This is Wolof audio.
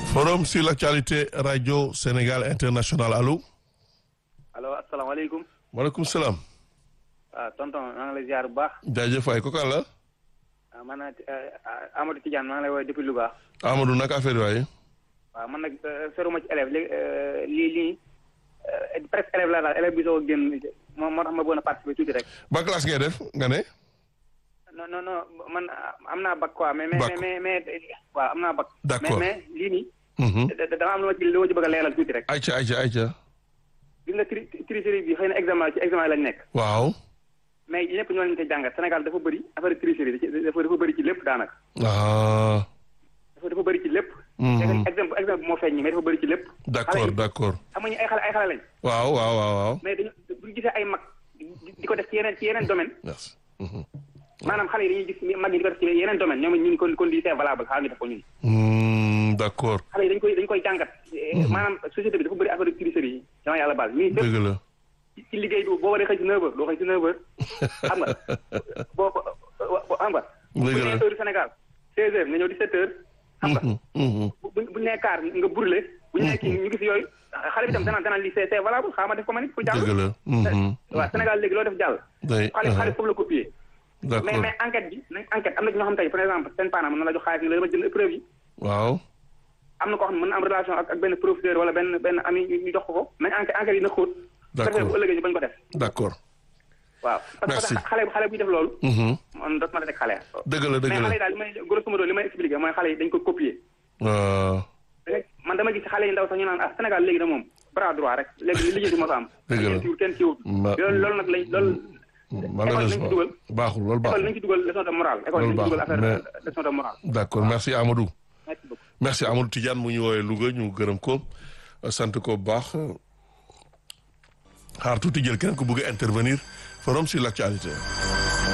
Forum sur l'actualité radio Sénégal international allo. allo asalaamaaleykum. maaleykum salaam. waaw tonton maa ngi lay ziar bu baax. jaajëf waay kooku la. ah man nag Amadou Tidiane maa ngi lay woowee depuis Louga. Amadou naka affaire yi waaye. waaw man nag feruma ci élève léegi lii lii presque élève la daal élève bi soo génn moo moo tax ma bëggoon a participer tuuti rek. ba classe ngay def nga ne. non non non man am naa bac quoi. mais Bac. mais mais mais waaw am naa bac. D'accord. mais mais lii nii. Mhm. da- da- dama am lu ma ci lu ma ci bëgg a leeral tuuti rek. ayca ayca ayca. gis nga tri tricherie bi xëy na examen ci examen lañ nekk. waaw. mais ñëpp ñoo leen koy jàngat Sénégal dafa bëri affaire tricherie dafa dafa bëri ci lépp daanaka. ah. dafa dafa bëri ci lépp. Mhm. léegi exemple exemple bi moo feeñ mais dafa bëri ci lépp. d'accord xale yi d'accord. xam nga ñu ay xale ay xale lañ. waaw waaw waaw waaw. mais dañu bu ñu gisee ay mag di di ko def ci yeneen ci yeneen domaine merci. Mhm. maanaam xale yi dañuy gis mag yi di ko def ci yeneen domaine ñoom ñun kon kon lii c'est valable xaaral ñu def ko ñun. Hmm, d'accord. xale yi dañ koy dañ koy jàngat. maanaam société bi dafa bëri affaire de tricherie yi. dama yàlla baal ñuy fépp dëgg la. ci ci liggéey bi boo waree xëy si 9h doo xëy si 9h xam nga boo ko xam nga. bu Dëgg ñu la. nee heure Sénégal 16h nga ñëw 17h. xam nga Mhm, mhm. bu bu bu ñu nee kaar nga brûlé. bu ñu nee kii ñu gis yooyu xale bi tam danaan danaan lii c'est c'est valable xaaral ma def ko ma nit pour jàll. dëgg la. Mhm. waaw Sénégal léegi loo def jàll. day xale xale foofu la copier. mais d'accord mais enquête bi nañ enquête am na ci ñoo xam tey par exemple seen parent mën na la jox xaalis ni la dama jël épreuve yi. waaw. am na koo xam ne mën na am relation ak ak benn professeur wala benn benn ami ñu ñu jox ko ko nañ enquête enquête yi na xóot. D'accord. bu ëllëgee ñu bañ ko def. d'accord. waaw parce Merci. que xale xale buy def loolu. Mhm. man doot ma la teg xale. dëgg la mais dëgg xale la. yi daal li may grosso modo li may expliquer mooy xale yi dañ ko copier. waaw. da ngay- man dama gis xale yi ndaw sax ñu naan ah Sénégal léegi de moom bras droit rek léegi li liggéey bi moo fa am. Dëgg la. kenn kiiwut kenn kiiwut. Ma- loolu loolu nag lañ loolu. malheureusement dugal. baaxul loolu école baaxul. nañ ci dugal leçon de morale. école Loolu nañ ci dugal baax, affaire leçon de morale. d'accord merci Amadou. merci beaucoup. merci Amadou Tidiane mu ñu woowee Louga ñu gërëm ko sant ko bu baax xaar tuuti jël keneen ko bëgg a intervenir forum sur l'actualité.